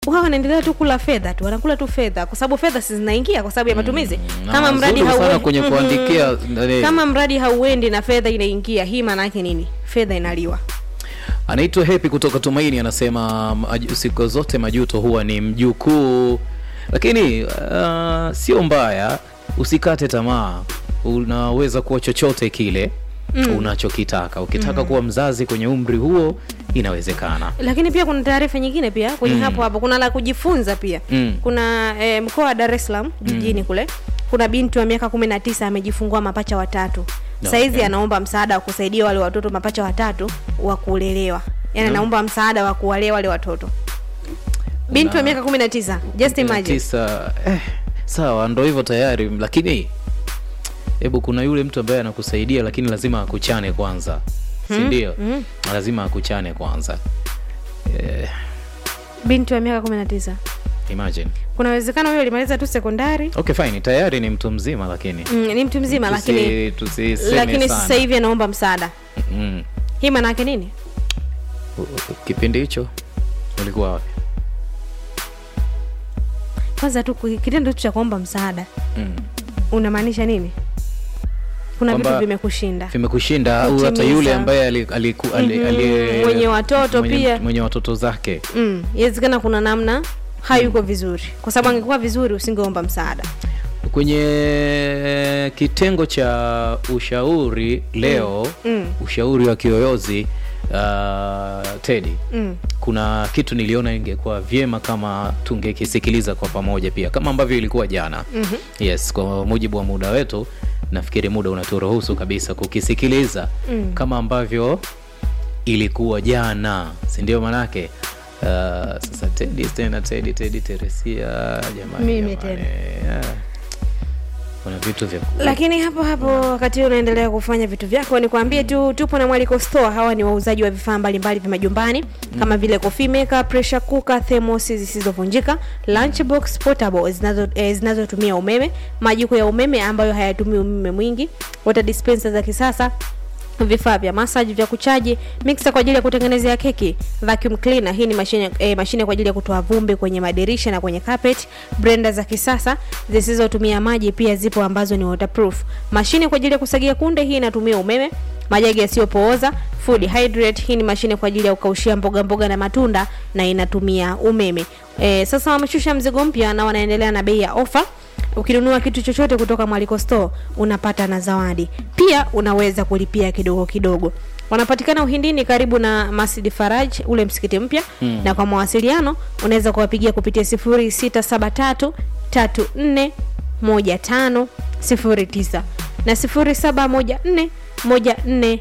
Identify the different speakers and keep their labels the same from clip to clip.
Speaker 1: wao wanaendelea tu kula fedha tu wanakula tu fedha kwa sababu fedha si zinaingia kwa sababu ya matumizi
Speaker 2: na
Speaker 1: kama mradi
Speaker 2: wazuri sana
Speaker 1: hauendi
Speaker 2: kwenye kuandikia, nani-
Speaker 1: kama mradi hauendi na fedha inaingia hii maana yake nini fedha inaliwa
Speaker 2: anaitwa hepi kutoka tumaini anasema maju- siku zote majuto huwa ni mjukuu lakini uh, sio mbaya usikate tamaa unaweza kuwa chochote kile mm. unachokitaka ukitaka mm. kuwa mzazi kwenye umri huo inawezekana
Speaker 1: lakini pia kuna taarifa nyingine pia kwenye mm. hapo hapo kuna la kujifunza pia
Speaker 2: Mm.
Speaker 1: kuna eh, mkoa wa dar es salaam jijini kule kuna binti wa miaka kumi na tisa amejifungua mapacha watatu saizi
Speaker 2: Okay.
Speaker 1: anaomba msaada wa kusaidia wale watoto mapacha watatu wa kulelewa yaani anaomba msaada wa kuwalea wale watoto binti wa
Speaker 2: Na-
Speaker 1: miaka kumi na tisa just imagine
Speaker 2: tisa eh, sawa ndo hivyo tayari lakini hebu kuna yule mtu ambaye anakusaidia lakini lazima akuchane kwanza sindio mm. lazima akuchane kwanza eh,
Speaker 1: binti wa miaka kumi na tisa
Speaker 2: imagine
Speaker 1: kuna uwezekano huyo alimaliza tu sekondari
Speaker 2: okay fine tayari ni mtu mzima lakini
Speaker 1: mm, ni mtu mzima
Speaker 2: Tusi-
Speaker 1: lakini
Speaker 2: tusiseme
Speaker 1: lakini
Speaker 2: sana.
Speaker 1: sasa hivi anaomba msaada
Speaker 2: mm.
Speaker 1: hii maana yake nini
Speaker 2: U- u- kipindi hicho ulikuwa wapi
Speaker 1: kwanza tu ku- kitendo tu cha kuomba msaada
Speaker 2: mm.
Speaker 1: unamaanisha nini kuna vitu
Speaker 2: Kwamba
Speaker 1: vimekushinda
Speaker 2: vimekushinda au hata
Speaker 1: Kutimiza.
Speaker 2: yule ambaye ali, aliku, ali,
Speaker 1: Mhm,
Speaker 2: ali,
Speaker 1: mwenye watoto
Speaker 2: mwenye,
Speaker 1: pia.
Speaker 2: mwenye watoto zake
Speaker 1: mm, inawezekana kuna namna hayuko vizuri kwa sababu angekuwa vizuri usingeomba msaada
Speaker 2: kwenye kitengo cha ushauri leo
Speaker 1: Mm.
Speaker 2: ushauri wa kiyoyozi uh, tedi
Speaker 1: mm.
Speaker 2: kuna kitu niliona ingekuwa vyema kama tungekisikiliza kwa pamoja pia kama ambavyo ilikuwa jana mm-hmm. yes kwa mujibu wa muda wetu nafikiri muda unaturuhusu kabisa kukisikiliza mm. kama ambavyo ilikuwa jana sindio manake uh, sasa tedi tena tedi tedi teresia jamani
Speaker 1: Mimi
Speaker 2: jamani.
Speaker 1: tena.
Speaker 2: Yeah. kuna vitu vya
Speaker 1: lakini hapo hapo wakati huu unaendelea kufanya vitu vyako nikwambie tu tupo na mwaliko store hawa ni wauzaji wa vifaa mbalimbali vya majumbani kama vile coffee maker pressure cooker thermos zisizovunjika lunchbox portable zinazo eh, zinazotumia umeme majiko ya umeme ambayo hayatumii umeme mwingi water dispenser za kisasa vifaa vya massage vya kuchaji mixer kwa ajili ya kutengenezea keki vacuum cleaner hii ni mashine, eh, mashine kwa ajili ya kutoa vumbi kwenye madirisha na kwenye carpet blender za kisasa zisizotumia maji pia zipo ambazo ni waterproof mashine kwa ajili ya kusagia kunde hii inatumia umeme majagi yasiyopooza food hydrate hii ni mashine kwa ajili ya kukaushia mboga mboga na matunda na inatumia umeme e, sasa wameshusha mzigo mpya na wanaendelea na bei ya ofa ukinunua kitu chochote kutoka mwaliko store unapata na zawadi pia unaweza kulipia kidogo kidogo wanapatikana uhindini karibu na masjid faraj ule msikiti mpya mm. na kwa mawasiliano unaweza kuwapigia kupitia 0673 34 1509 na 0714 14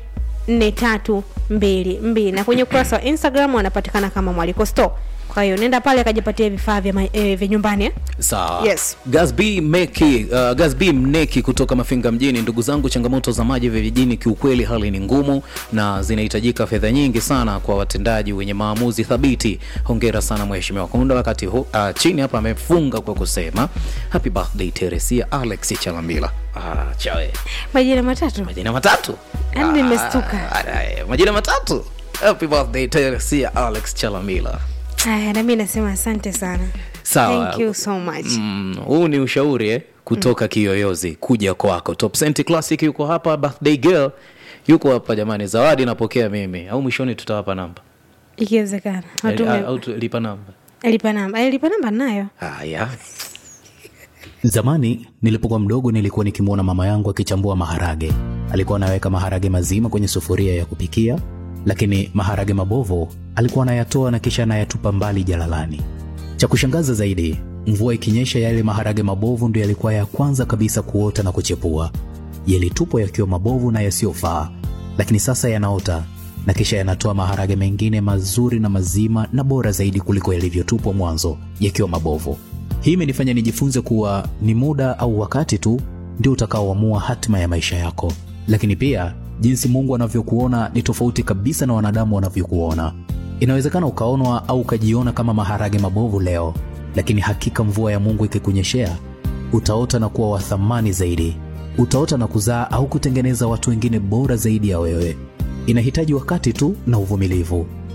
Speaker 1: 4322 na kwenye ukurasa wa instagram wanapatikana kama mwaliko store kwa hiyo nenda pale akajipatia vifaa vya, ma- eh, vya nyumbani eh?
Speaker 2: sawa
Speaker 1: Yes.
Speaker 2: gasb meki uh, gasb mneki kutoka mafinga mjini ndugu zangu changamoto za maji vijijini kiukweli hali ni ngumu na zinahitajika fedha nyingi sana kwa watendaji wenye maamuzi thabiti hongera sana mheshimiwa kunda wakati hu, uh, chini hapa amefunga kwa kusema happy birthday teresia alex chalambila ah, chawe
Speaker 1: majina matatu
Speaker 2: majina matatu
Speaker 1: Yaani nimestuka.
Speaker 2: Ah, ah, majina matatu happy birthday teresia alex chalamila
Speaker 1: aya nami nasema asante sana
Speaker 2: Sawa.
Speaker 1: thank you so much
Speaker 2: Mm, huu ni ushauri eh, kutoka kiyoyozi kuja kwako top Cent classic yuko hapa birthday girl yuko hapa jamani zawadi napokea mimi au mwishoni tutawapa namba
Speaker 1: ikiwezekana
Speaker 2: Eh,
Speaker 1: watume
Speaker 2: au tu- lipa namba
Speaker 1: lipa namba Eh, lipa namba nayo
Speaker 2: haya
Speaker 3: Zamani nilipokuwa mdogo nilikuwa nikimwona mama yangu akichambua maharage. Alikuwa anaweka maharage mazima kwenye sufuria ya kupikia, lakini maharage mabovu alikuwa anayatoa na kisha anayatupa mbali jalalani. Cha kushangaza zaidi, mvua ikinyesha, yale maharage mabovu ndio yalikuwa ya kwanza kabisa kuota na kuchepua. Yalitupwa yakiwa mabovu na yasiyofaa, lakini sasa yanaota na kisha yanatoa maharage mengine mazuri na mazima na bora zaidi kuliko yalivyotupwa mwanzo yakiwa mabovu. Hii imenifanya nijifunze kuwa ni muda au wakati tu ndio utakaoamua hatima ya maisha yako, lakini pia jinsi Mungu anavyokuona ni tofauti kabisa na wanadamu wanavyokuona. Inawezekana ukaonwa au ukajiona kama maharage mabovu leo, lakini hakika mvua ya Mungu ikikunyeshea, utaota na kuwa wa thamani zaidi. Utaota na kuzaa au kutengeneza watu wengine bora zaidi ya wewe. Inahitaji wakati tu na uvumilivu.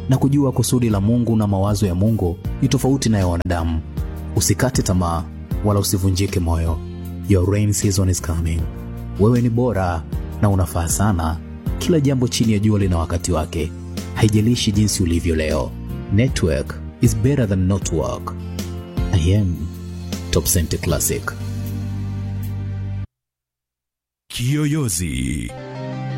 Speaker 3: na kujua kusudi la Mungu na mawazo ya Mungu ni tofauti na ya wanadamu. Usikate tamaa wala usivunjike moyo. Your rain season is coming. Wewe ni bora na unafaa sana. Kila jambo chini ya jua lina wakati wake. Haijalishi jinsi ulivyo leo. Network is better than not work. I am Top Center Classic.
Speaker 4: Kiyoyozi